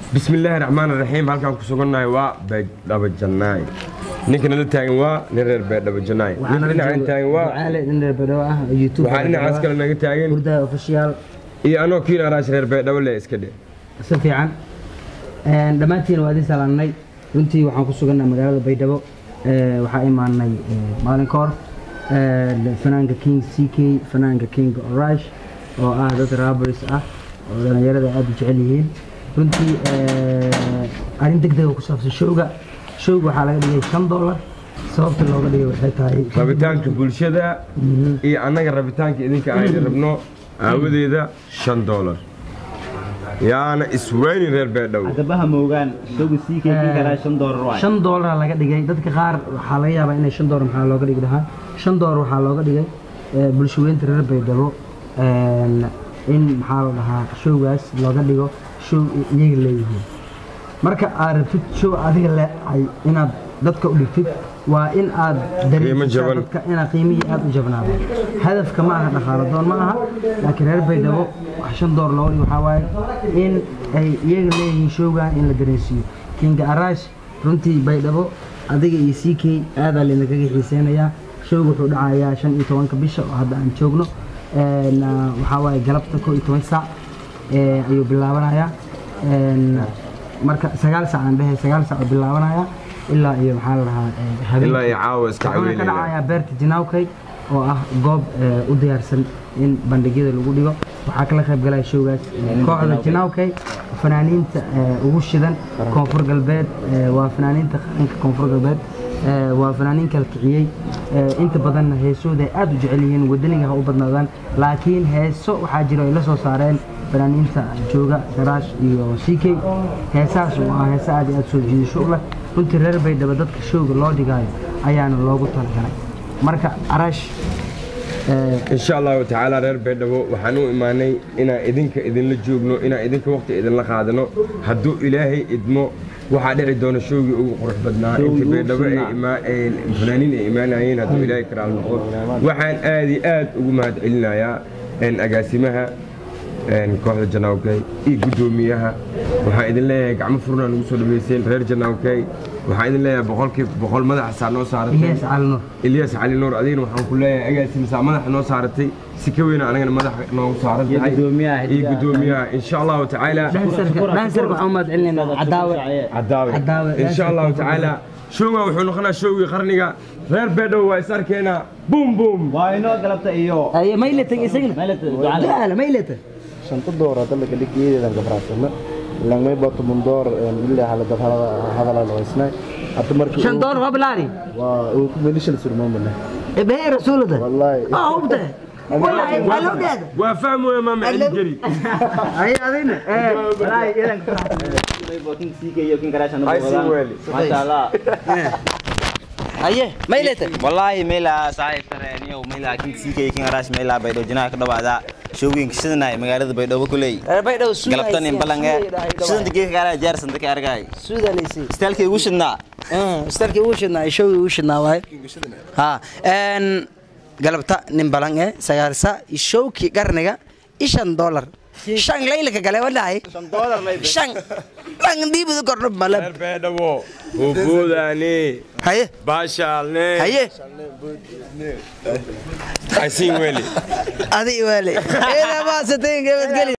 bismillaahi raxmaan raxiim halkaan ku sugannahay waa beedhaba jannaay ninka nala taagan waa nin reer beedhaba jannaay ninka dhinacaan taagan waa ducaale nin reer beedhabo ah oo youtube waxaa dhinacaas kale naga taagan hurdaha official iyo anoo kiin araash reer beedhabo le iska dhe si fiican Een, dhammaantiin waa idin salaamnay runtii waxaan ku sugannahay magaalada baydhabo Ee, waxaa imaanay ee, maalin ka hor ee, fanaanka king c k fanaanka king orash oo ah dad rabers ah oo dhallinyarada aad u jecel yihiin runtii ee, arrin degdega ku saabsan showga showga waxaa laga dhigay shan dollar sababta looga dhigay waxay tahay rabitaanka bulshada iyo annaga rabitaanka idinka aynu rabno aawadeeda shan doolar yaana isweynin reer beedhabo gabaha moogaan showga sii keekin karaa shan doolar waay shan doolara laga dhigay dadka qaar waxaa laga yaabaa inay shan doolar maxaa looga dhigi lahaa shan doolar waxaa looga dhigay ee, bulshaweynta reer baydhabo een, in maxaa la dhahaa showgaas looga dhigo show iyaga leeyihiin marka aad rabtid show adiga leeay inaad dadka u dhigtid waa in aad dareemisaa jaban. dadka inaad qiimihii aad u jabnaado hadafka ma aha dhaqaalo doon ma aha laakiin reer baydhabo wax shan door looga dhigo waxaa waaye in ay iyaga leeyihiin showgan in la dareensiiyo kinga arash runtii baydhabo adiga iyo c k aadaa laydinkaga xiiseynayaa showga wuxuu dhacayaa shan iyo tobanka bisha oo hadda aan joogno Een, ah, waxaa waaye galabta koo iyo toban saac ee, ayuu bilaabanayaa Een, marka sagaal saac aan dhehe sagaal saac oo bilaabanaya ilaa iyo maxaa la dhahaa ee, habeenkii. ilaa iyo caawa iska wuxuuna ka caweynaya dhacayaa beerta jinawkay oo ah goob ee, u diyaarsan in bandhigyada lagu dhigo waxaa kala qayb galaya showgaas ee, kooxda jinawkay fanaaniinta ee, ugu shidan koonfur galbeed ee, waa fanaaniinta qaranka koonfur galbeed ee, waa fanaaniin kala kiciyey ee, inta badanna heesooda ay aad u jecel yihiin wadaniga ha u badnaadaan laakiin heeso waxaa jira ay la soo saareen fanaaniinta jooga garaash iyo c k heesaas oo ah heese aad iyo aad soo jiidasho u leh runtii reer baydhabo dadka showga loo dhigaayo ayaana loogu talagalay marka araash ee, insha allahu tacaala reer beedhabo waxaan u imaanay inaan idinka idinla joogno inaan idinka waqti idinla qaadano hadduu ilaahay idmo waxaa dhici doona showgii ugu qurux badnaa inta beedhabo ay imaa- ay fanaaniin ay imaanayeen hadduu ilaahay karaal noqdo waxaan aad iyo aad ugu mahadcelinayaa een, agaasimaha een, kooxda janaawkay iyo guddoomiyaha waxaan idin leeyahay gacmo furnaa nagu soo dhaweyseen reer janaawkay waxaan idin leeyahay boqolkiiba boqol madaxa saa noo saaratay ilyas calinur ilyas cali nuur adigana waxaan ku leeyahay agaasimasaa madaxa noo saaratay si ka weyna anagana madaxa noogu saaran Iyo tahay guddoomiyaha iyo xidigaha. guddoomiyaha insha allahu tacaala dhansarka dhansarka waxaan u mahadcelinaynaa cadaawe cadaawe Cadaawe. insha allahu tacaala showga wuxuu noqonaa showgii qarniga reer beedhow waa is arkeenaa bum bum waa inoo galabta iyo aye maylatan isagna Maylatan, ducaale. ducaale maylatan shanta door hadda laga dhigeedeedan gabraasana langmay bato mundoor ilaa hala dad hadala laysnay hadda markii shan door waa bilaari waa uu ku melishan surmaamana ebehe rasuulada wallahi aa hubta wallahi waa loo dhaada waa fahmoya maama celi jeri aye adina ee walahi idan king sii keeyo king karaa shan Ay, sii weeli. masha allah aye maylatan wallahi meela saaxiib tareeniyo meela king sii keeyo king karaa meela baydhabo jinaha ka dhawaada showgin sidana magaalada baydhabo kuley baydhow suuda galabtan in balange sidanta geedka karaa jaarsan dadka argay suuda leysi istaalkay ugu shidnaa starkii ugu shidnaa showgii ugu shidnaa waaye ha een galabta nin balan ee sagaalsa showkii qarniga ishan dollar shan laylaka gale wadhahay shan dhan dhiibida kordho malab reer beedhabo hubuudaani haye baashaalne haye aysiin weli adi waale eeda maasatayn gabadgeli